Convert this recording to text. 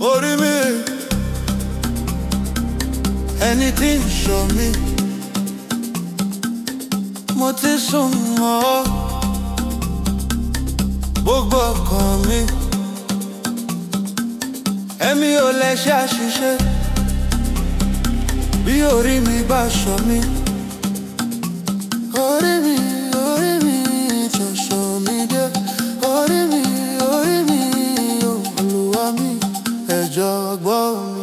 orí mi ẹni tí ń ṣọ́ mi mo ti sùn mọ́ ọ gbogbo ọkàn mi ẹ̀mí ò lè ṣe àṣìṣe bí orí mi bá ṣọ́ mi orí mi orí mi ṣọ̀ṣọ́ mi dé orí mi orí mi Olúwa mi ẹ jọ̀ọ́ gbọ́ mi.